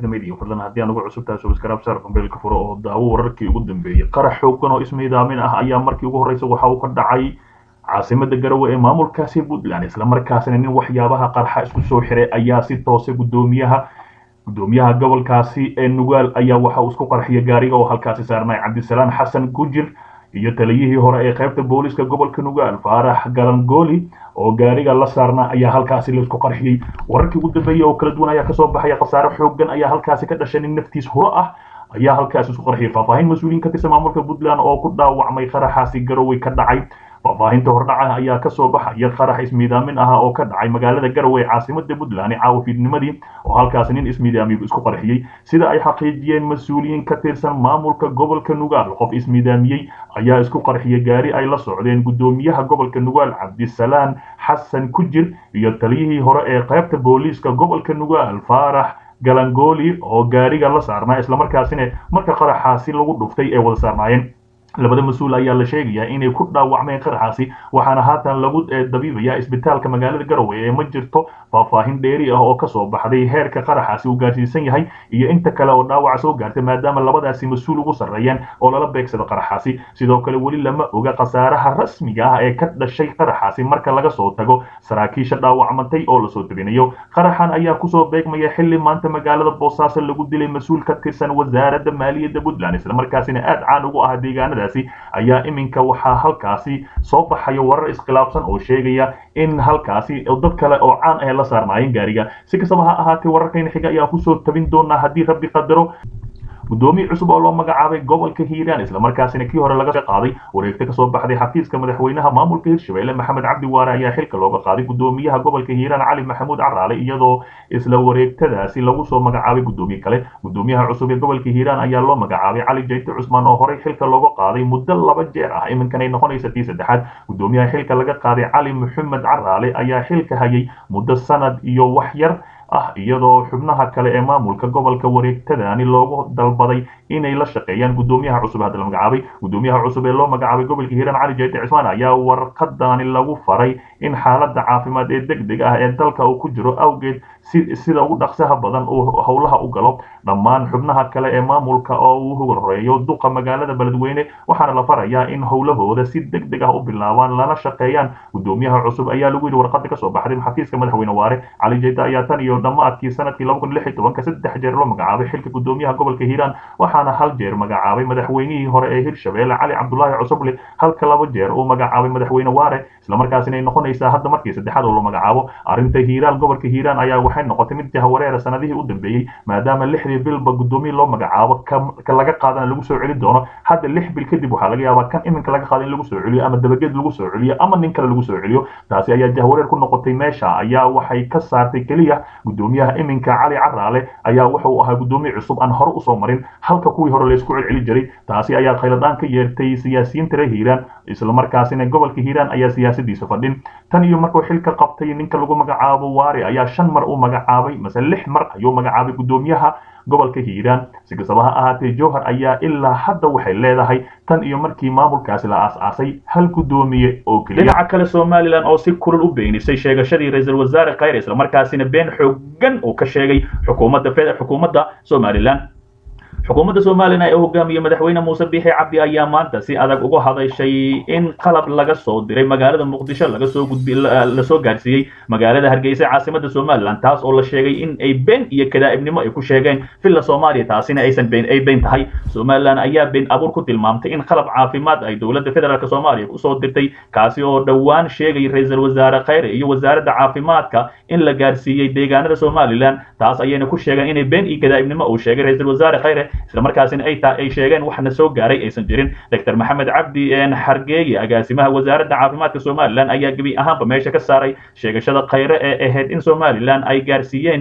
calansida media fadlan haddii aan ugu cusub tahay subscribe share kumbeelka furo oo daawo wararkii ugu dambeeyey qarax xoogan oo ismiidaamin ah ayaa markii ugu horreysay waxa uu ka dhacay caasimada garowe ee maamulkaasi puntland islamarkaasina nin waxyaabaha qarxa isku soo xiray ayaa si toose gudoomiyaha gudoomiyaha gobolkaasi ee nugaal ayaa waxa uu isku qarxiyay gaariga oo halkaasi saarnay cabdisalaan xasan gujir iyo taliyihii hore ee qaybta booliska gobolka nugaal faarax galangooli oo gaariga la saarna ayaa halkaasi laisku qarxiyey wararkii ugu dambeeyey oo kala duwan ayaa kasoo baxaya khasaare xoogan ayaa halkaasi ka dhashay nin naftiis huro ah ayaa halkaasi isku qarxiyay faahfaahin mas-uuliyiin ka tirsan maamulka puntland oo ku dhaawacmay qaraxaasi garowe ka dhacay faahfaahinta hordhaca ayaa kasoo baxaya qarax ismiidaamin ah oo ka dhacay magaalada garowe ee caasimada puntland caawa fiidnimadii oo halkaasi nin ismiidaamiyu isku qarxiyey sida ay xaqiijiyeen mas-uuliyiin ka tirsan maamulka gobolka nugaal qof ismiidaamiyey ayaa isku qarxiyay gaari ay la socdeen gudoomiyaha gobolka nugaal cabdisalaan xasan kujir iyo taliyihii hore ee qaybta booliiska gobolka nugaal faarax galangooli oo gaariga la saarnaa islamarkaasina marka qaraxaasi lagu dhuftay ee wada saarnaayeen labada mas-uul ayaa la sheegayaa inay ku dhaawacmeen qaraxaasi waxaana haatan lagu dabiibayaa isbitaalka magaalada garowe ee ma jirto faahfaahin dheeri ah oo kasoo baxday heerka qaraxaasi uu gaarsiisan yahay iyo inta kale oo dhaawaca soo gaartay maadaama labadaasi mas-uul ugu sarreeyeen oo lala beegsada qaraxaasi sidoo kale weli lama oga khasaaraha rasmiga ah ee ka dhashay qaraxaasi marka laga soo tago saraakiisha dhaawacmantay oo lasoo tabinayo qaraxan ayaa kusoo beegmaya xili maanta magaalada boosaaso lagu dilay mas-uul ka tirsan wasaaradda maaliyadda puntland islamarkaasina aad caan ugu ah deegaanada ayaa iminka waxaa halkaasi soo baxaya warar iskhilaafsan oo sheegaya in halkaasi dad kale oo caan ah la saarnaayeen gaariga si kastaba ha ahaatee wararkayna xiga ayaan kusoo tabin doonaa haddii rabbi qadaro gudoomiye cusub oo loo magacaabay gobolka hiiraan islamarkaasina kii hore laga qaaday wareegta kasoo baxday xafiiska madaxweynaha maamulka hirshabelle maxamed cabdi waare ayaa xilka looga qaaday gudoomiyaha gobolka hiiraan cali maxamuud caraale iyadoo isla wareegtadaasi lagu soo magacaabay gudoomiye kale gudoomiyaha cusub ee gobolka hiiraan ayaa loo magacaabay cali jayte cusmaan oo horey xilka looga qaaday muddo laba jeer ah iminkan ay noqonaysa tii saddexaad gudoomiyaha xilka laga qaaday cali maxamed caraale ayaa xilka hayay muddo sanad iyo wax yar ah iyadoo xubnaha kale ee maamulka gobolka wareegtadani loogu dalbaday inay la shaqeeyaan gudoomiyaha cusub hadda la magacaabay gudoomiyaha cusub ee loo magacaabay gobolka hiiraan cali jayte cismaan ayaa warqadani lagu faray in xaaladda caafimaad ee deg deg ah ee dalka uu ku jiro awgeed sida ugu dhaqsaha badan uu howlaha u galo dhammaan xubnaha kale ee maamulka oo uu horeeyo duqa magaalada beledweyne waxaana la farayaa in howlahooda si deg deg ah u bilaabaan lana shaqeeyaan gudoomiyaha cusub ayaa lagu yidhi warqada kasoo baxday xafiiska madaxweyne waare cali jayte ayaa tan iyo dhammaadkii sanadkii laba kun lix iyo tobanka saddex jeer loo magacaabay xilka gudoomiyaha gobolka hiiraan waxaana hal jeer magacaabay madaxweynihii hore ee hirshabelle cali cabdulaahi cusuble halka laba jeer uu magacaabay madaxweyne waare islamarkaasina ay noqonaysaa hadda markii saddexaad oo la magacaabo arrinta hiiraan gobolka hiiraan ayaa waxay noqotay mid jahawareera sanadihii u dambeeyey maadaama lixdii bilba gudoomiye loo magacaabo ka laga qaadana lagu soo celi doono hadda lix bil kadib waxaa laga yaabaa kan iminka laga qaada in lagu soo celiyo ama dabageed lagu soo celiyo ama nin kale lagu soo celiyo taasi ayaa jahawareer ku noqotay meesha ayaa waxay ka saartay keliya gudoomiyaha iminka cali caraale ayaa wuxuu ahaa gudoomiye cusub aan hore usoo marin halka kuwii hore laysku celceli jiray taasi ayaa khayladaan ka yeertay siyaasiyiinta reer hiiraan islamarkaasina gobolka hiiraan ayaa siyaasadiisa fadhin tan iyo markuu xilka qabtay ninka lagu magacaabo waare ayaa shan mar u magacaabay mase lix mar ayuu magacaabay gudoomiyaha gobolka hiiraan si kastaba ha ahaatee jowhar ayaa ilaa hadda waxay leedahay tan iyo markii maamulkaasi la aas-aasay hal gudoomiye oo keliya dhinaca kale somalilan oo si kulul u beenisay sheegashadii ra-iisul wasaare khayre islamarkaasina been xoogan uu ka sheegay xukuumadda xukuumadda somalilan xukuumadda somalilan ee hogaamiye madaxweyne muuse biixi cabdi ayaa maanta si adag uga hadashay in qalab laga soo diray magaalada muqdisho laga soo gudbi lasoo gaarsiiyey magaalada hargeysa caasimada somalilan taas oo la sheegay in ay been iyo kadaa'ibnimo ay ku sheegeen villa soomaaliya taasina aysan been ay been tahay somalilan ayaa been abuur ku tilmaamtay in qalab caafimaad ay dowladda federaalk soomaaliya usoo dirtay kaasi oo dhowaan sheegay ra-iisul wasaare khayre iyo wasaaradda caafimaadka in la gaarsiiyey deegaanada somalilan taas ayayna ku sheegeen inay been iyo kadaa'ibnimo uu sheegay ra-iisul wasaare khayre islamarkaasina ay taa ay sheegeen waxna soo gaaray aysan jirin doctor maxamed cabdi xargeeye agaasimaha wasaaradda caafimaadka somalilan ayaa gebi ahaanba meesha ka saaray sheegashada khayre ee ahayd in somalilan ay gaarsiiyeen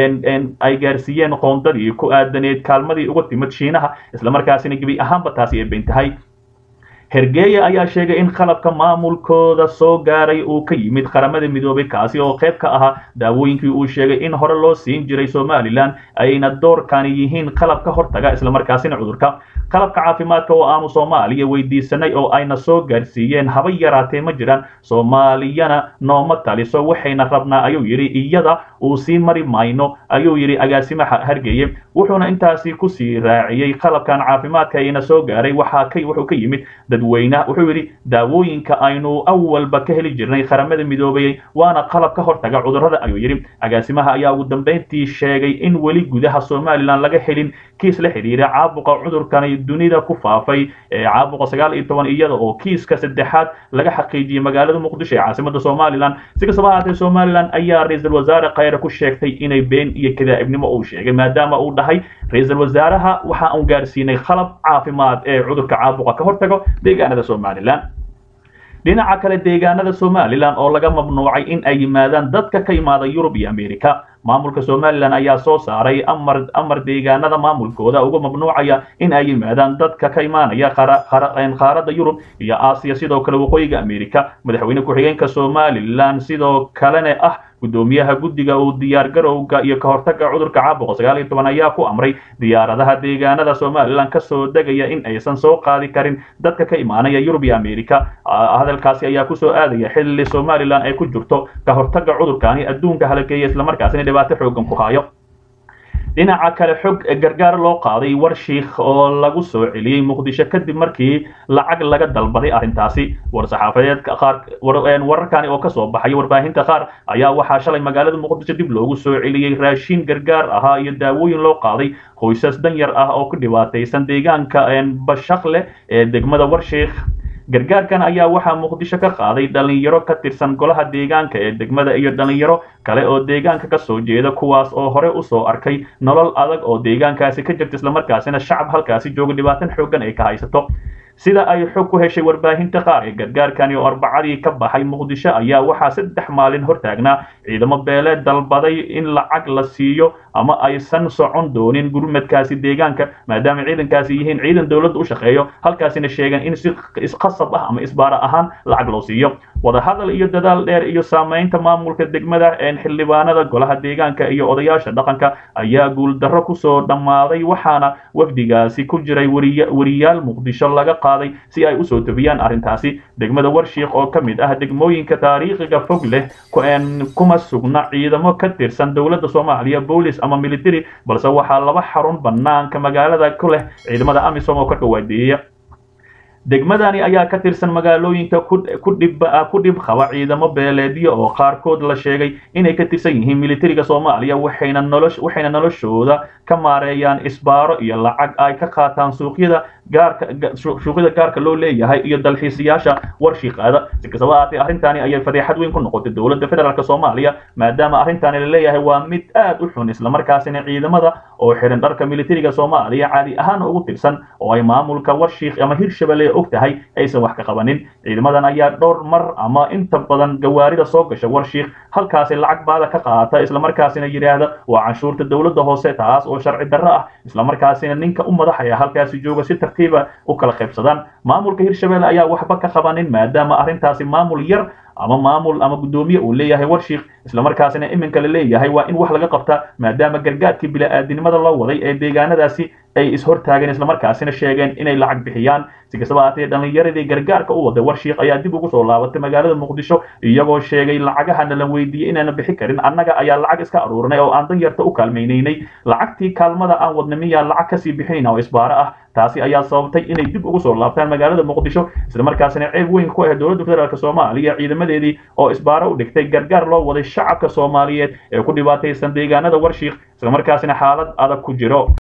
ay gaarsiiyeen qoondadii ku aadaneed kaalmadii uga timid shiinaha islamarkaasina gebi ahaanba taasi ay bayn tahay hergeeye ayaa sheegay in qalabka maamulkooda soo gaaray uu ka yimid qaramada midoobay kaasi oo qayb ka ahaa daawooyinkii uu sheegay in hore loo siin jiray somalilan ayna doorkani yihiin qalab ka hortaga islamarkaasina cudurka qalabka caafimaadka oo aanu soomaaliya weydiisanay oo ayna soo gaarsiiyeen haba yaraatee ma jiraan soomaaliyana nooma taliso waxayna rabnaa ayuu yidhi iyada uu sii mari mayno ayuu yidhi agaasimaha hargeye wuxuuna intaasi kusii raaciyey qalabkan caafimaadka ayna soo gaaray waxaa ka wuxuu ka yimid dadweyne wuxuu yidhi daawooyinka aynu awalba ka heli jirnay qaramada midoobayey waana qalab ka hortaga cudurrada ayuu yidhi agaasimaha ayaa ugu dambeyntii sheegay in weli gudaha somalilan laga helin kiis la xidhiira caabuqa cudurkani dunida ku faafay ee caabuqa sagaal iyo toban iyada oo kiiska saddexaad laga xaqiijiyey magaalada muqdisho ee caasimada somalilan si kastaba ahaatee somalilan ayaa ra-iisul wasaare khayre ku sheegtay inay been iyo kadaa'ibnimo uu sheegay maadaama uu dhahay ra-iisul wasaaraha waxa uu gaarsiinay qalab caafimaad ee cudurka caabuqa ka hortago deegaanada somalilan dhinaca kale deegaanada somalilan oo laga mamnuucay in ay yimaadaan dadka ka imaada yurub iyo america maamulka somalilan ayaa soo saaray amar amar deegaanada maamulkooda uga mamnuucaya in ay yimaadaan dadka ka imaanaya qaaradda yurub iyo aasiya sidoo kale waqooyiga america madaxweyne ku-xigeenka somalilan sidoo kalena ah gudoomiyaha guddiga uu diyaar garowga iyo ka hortaga cudurka caabuqa sagaal iyo toban ayaa ku amray diyaaradaha deegaanada somalilan kasoo degaya in aysan soo qaadi karin dadka ka imaanaya yurub iyo america hadalkaasi ayaa kusoo aadaya xilli somalilan ay ku jirto ka hortaga cudurkaani adduunka halageeya islamarkaasina dhibaato xoogan ku hayo dhinaca kale xog gargaar loo qaaday war shiikh oo lagu soo celiyey muqdisho kadib markii lacag laga dalbaday arrintaasi war saxaafadeedka qaar wararkani oo kasoo baxay warbaahinta qaar ayaa waxaa shalay magaalada muqdisho dib loogu soo celiyey raashin gargaar ahaa iyo daawooyin loo qaaday qoysas danyar ah oo ku dhibaataysan deegaanka bashaqle ee degmada warshiikh gargaarkan ayaa waxaa muqdisho ka qaaday dhalinyaro ka tirsan golaha deegaanka ee degmada iyo dhalinyaro kale oo deegaanka ka soo jeeda kuwaas oo hore usoo arkay nolol adag oo deegaankaasi ka jirta islamarkaasina shacab halkaasi jooga dhibaatan xooggan ay ka haysato sida ay xog ku heshay warbaahinta qaar ee gargaarkani oo arbacadii ka baxay muqdisho ayaa waxaa saddex maalin hortaagnaa ciidamo beeleed dalbaday in lacag la siiyo ama aysan socon doonin gurmadkaasi deegaanka maadaama ciidankaasi yihiin ciidan dowladda u shaqeeyo halkaasina sheegan in si isqasab ah ama isbaara ahaan lacag loo siiyo wadahadal iyo dadaal dheer iyo saamaynta maamulka degmada xildhibaanada golaha deegaanka iyo odayaasha dhaqanka ayaa guuldarro kusoo dhammaaday waxaana wafdigaasi ku jiray wariyaal muqdisho laga qaaday si ay usoo tobiyaan arrintaasi degmada warshiikh oo ka mid ah degmooyinka taariikhiga fog leh kuma sugna ciidamo ka tirsan dowladda soomaaliya boolis ama military balse waxaa laba xarun banaanka magaalada ku leh ciidamada amisom oo ka dhawaadeeya degmadani ayaa ka tirsan magaalooyinka ku dhib qaba ciidamo beeleedyo oo qaarkood la sheegay inay ka tirsan yihiin militariga soomaaliya waxayna noloshooda ka maareeyaan isbaaro iyo lacag ay ka qaataan suuqyada suuqyada gaarka loo leeyahay iyo dalxiisayaasha warshiiqaada si kastaba ahaatee arrintani ayay fadeexad weyn ku noqotay dowladda federaalk soomaaliya maadaama arrintani la leeyahay waa mid aad u xun islamarkaasina ciidamada oo xiran dharka militariga soomaaliya caadi ahaan ugu tirsan oo ay maamulka warshiikh ama hirshabelle og tahay aysan wax ka qabanin ciidamadan ayaa dhowr mar ama inta badan gawaarida soo gasha warshiikh halkaasi lacag baada ka qaata islamarkaasina yidhaahda waa canshuurta dowladda hoose taas oo sharci darro ah islamarkaasina ninka u madaxaya halkaasi jooga si tartiiba u kala qaybsadaan maamulka hirshabelle ayaa waxba ka qabanin maadaama arrintaasi maamul yar ama maamul ama guddoomiye uu leeyahay warshiikh islamarkaasina iminka la leeyahay waa in wax laga qabta maadaama gargaarkii bila'aadinimada loo waday ee deegaanadaasi ay ishortaageen islamarkaasina sheegeen inay lacag bixiyaan si kastaba ahaatee dhallinyaradii gargaarka u waday warshiikh ayaa dib ugu soo laabatay magaalada muqdisho iyagoo sheegay lacagahana la weydiiyey inaana bixi karin annaga ayaa lacag iska aruurinay oo aan danyarta u kaalmaynaynay lacagtii kaalmada aan wadna miyaa lacag kasii bixinayna oo isbaaro ah taasi ayaa sababtay inay dib ugu soo laabtaan magaalada muqdisho islamarkaasina ceeb weyn ku ah dowladda federaalk soomaaliya ciidamadeedii oo isbaaro u dhigtay gargaar loo waday shacabka soomaaliyeed ee ku dhibaataysan deegaanada warshiikh islamarkaasina xaalad adag ku jiro